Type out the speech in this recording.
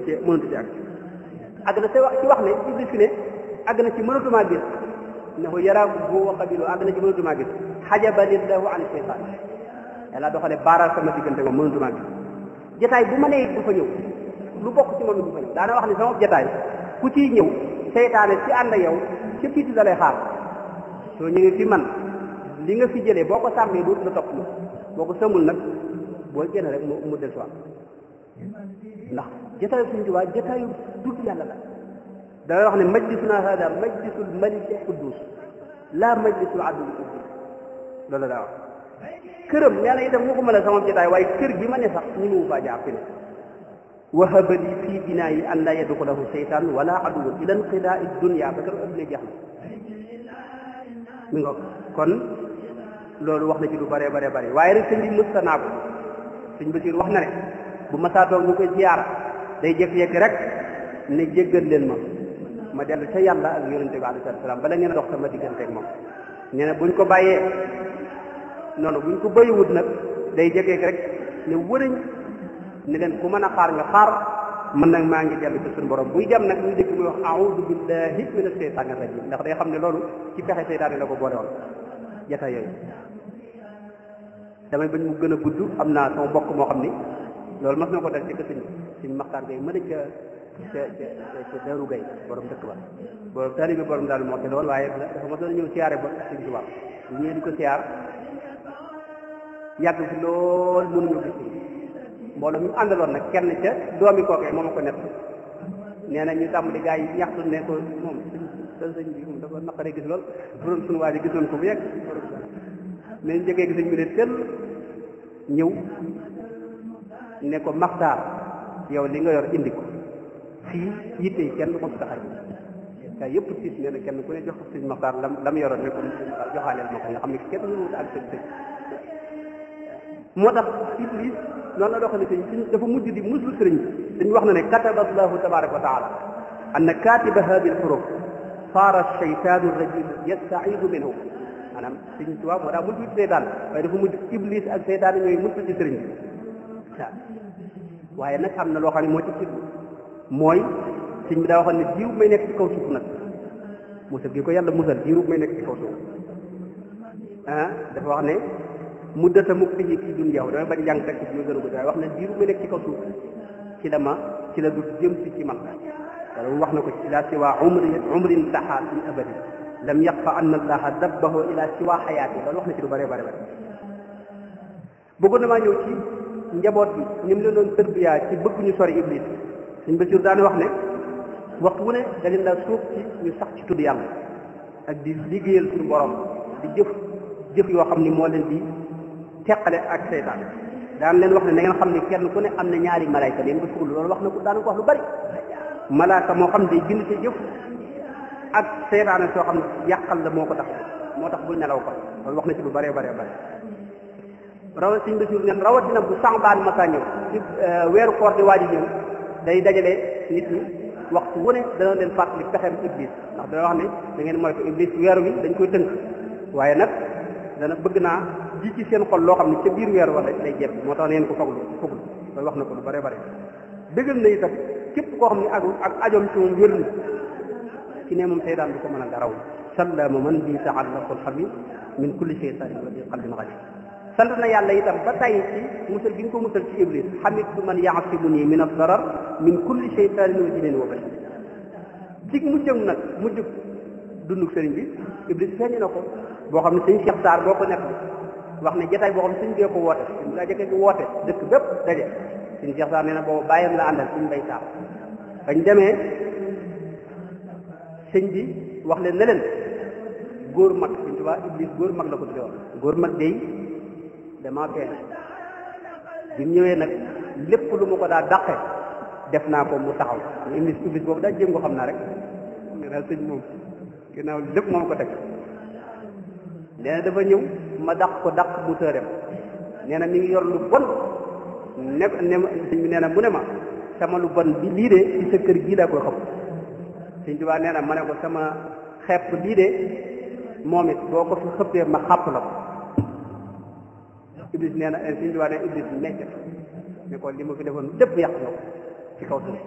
ci mënatu ci ak àgg na ci wax ci wax ne iblis fi ne àgg na ci mënatumaa gis ne ko yaraaku boo wa qabilu àgg na ci mënatumaa gis xajabanillahu an seytaan yàlla doxale baaral sama diggante moom mënatumaa gis jataay bu ma nee du fa ñëw lu bokk ci moom du fa ñëw daana wax ne sama jataay ku ciy ñëw seytaane ci ànd ak yow ci piiti da lay xaar soo ñëwee fi man li nga fi jëlee boo ko sàmmee dootu la topp boo ko sëmul nag boo génn rek mu mu del soit ndax jataayu suñu Tuubaa jataayu tudd yàlla la da wax ne majlisuna hada majlisul maliki quddus la majlisul abdul quddus loolu daa wax këram nee na itam waxuma la sama jataay waaye kër gi ma ne sax ñu mu faa jaar fi ne wahaba li fii binaa yi an laa yadxulahu seytaan wala aduwun ila inqidaa dunya ba kër adduna jeex na mi nga kon loolu wax na ci lu bëree bare bëri waaye rek sëñ bi mësta naa ko sëñ Basiir wax na ne bu ma saa toog ñu koy ziyaara day jékki-jékki rek ne jéggal leen ma ma dellu ca yàlla ak yonente bi alayhi salaam bala ngeen a dox sama diggante ak moom nee na buñ ko bàyyee noonu buñ ko bàyyiwut nag day jékki rek ne wërëñ ne leen ku mën a xaar nga xaar man nag maa ngi dellu ci suñu borom buy dem nag ñu dégg muy wax a'uudu billahi mina shaytaani rajim ndax day xam ne loolu ci pexe seytaane la ko boole woon jataay yooyu damay bañ mu gën a gudd am naa sama mbokk moo xam ni loolu mas na ko dal ci sëñ sëñ Maxtaar Gay mën a ca ca ca ca Daaru Gay borom dëkk ba borom taalibe borom daal moo te loolu waaye dafa mas na ñëw siyaare ba sëñ Tuubaa bu ñëwee di ko siyaar yàgg fi lool mënuñu gis mbooloo mi mu àndaloon nag kenn ca doomi kookee moom a ko nett nee na ñu tàmm di gaa yi ñaxtu ne ko moom sëñ sëñ bi moom dafa naqaree gis lool borom suñu waa ji gisoon ko bu yegg mais njëkkee gis ñu ne tël ñëw ne ko maxtaar yow li nga yor indi ko fii yitte yi kenn du ko fi taxaw gaa yëpp tiit nee na kenn ku ne jox ko sëñ maxtaar lam lam yoroon ne ko joxaaleel ma ko nga xam ne kenn ñu wut ak sëñ sëñ moo tax iblis noonu la doxale sëñ sëñ dafa mujj di muslu sëriñ bi dañu wax na ne kataba allahu tabaraka wa taala anna katiba hadi alxuruf saara shaytaanu rajim yastaidu minhu maanaam sëñ tubaab moo daa mujj ci seytaan waaye dafa mujj iblis ak seytaan ñooy muslu ci sëriñ bi waaw waaye nag am na loo xam ne moo ci ci mooy sëñ bi daa waxoon ne diiru may nekk ci kaw suuf nag musal gi ko yàlla musal diiru may nekk ci kaw suuf ah dafa wax ne muddata muktihi fii dunya damay bañ jàng teg ci ñu gën a gudd waaye wax na diiru may nekk ci kaw suuf ci la ma ci la du jëm si ci man wala wax na ko ci ila siwa umri umrin taxaa min abadi lam yaqfa anna allaha dabbahu ila siwa xayaati loolu wax na ci lu bëree bëri bëri bëggoon na maa ñëw ci njaboot bi ni mu leen doon tërbiyaa ci bëgg ñu sori iblis suñ Basiir daane wax ne waxtu wu ne da leen daa suuf ci ñu sax ci tudd yàlla ak di liggéeyal suñu borom di jëf jëf yoo xam ni moo leen di teqale ak seytaan daan leen wax ne na ngeen xam ne kenn ku ne am na ñaari malayka leen ko fuglu loolu wax na ko daana ko wax lu bari malaaka moo xam day bind sa jëf ak seytaane soo xam ne yàqal la moo ko tax moo tax bul nelaw ko loolu wax na ci lu bëree bëree bëri rawat siñ Basiir neen rawatina bu Saxbaan masa ñëw ci weeru koor di waaj ñëw day dajale nit ñi waxtu wu ne dana leen fàttali pexeem iblis ndax dana wax ne da ngeen moytu iblis weeru wi dañ koy tënk waaye nag dana bëgg naa ji ci seen xol loo xam ne ca biir weer wala lay jeb moo tax neen ko foglu foglu loolu wax na ko lu bare bare dëggal na itam képp koo xam ne ak ak ajoom ci moom wér na ci ne moom seytaan du ko mën a daraw sallama man bi taallaqul xabib min kulli sheytanin wa bi qalbin xalib sant na yàlla itam ba tey ci musal gi nga ko musal ci iblis xamitu man yaasimu nii min addarar min kulli sheytanin wa jinin wa bashar ci mujjam nag mujj dunduk sëriñ bi iblis feeñ na ko boo xam ne sëñ Cheikh Sarr boo ko nekk wax ne jotaay boo xam ne sëñ bee ko woote sëñ daa jëkke woote dëkk bépp daje sëñ Cheikh Sarr nee na boobu bàyyam la àndal sëñ Mbay Sarr bañ demee sëñ bi wax leen ne leen góor mag sëñ Tuubaa iblis góor mag la ko tudde woon góor mag day damaa feeñ bi mu ñëwee nag lépp lu ma ko daa dàqe def naa ko mu taxaw iblis iblis boobu daa jéem ko xam naa rek ne daal sëñ moom ginnaaw lépp moom ko teg nee na dafa ñëw ma dàq ko dàq mu tëram nee na mi ngi yor lu bon ne ne sëñ bi nee na mu ne ma sama lu bon bi lii de ci sa kër gii laa koy xam sëñ Tuubaa nee na ma ne ko sama xepp lii de moom it boo ko fi xëppee ma xàpp la ko iblis nee na sëñ Tuubaa nee iblis nekk ne ko li ma fi defoon lépp yàq na ko ci kaw suuf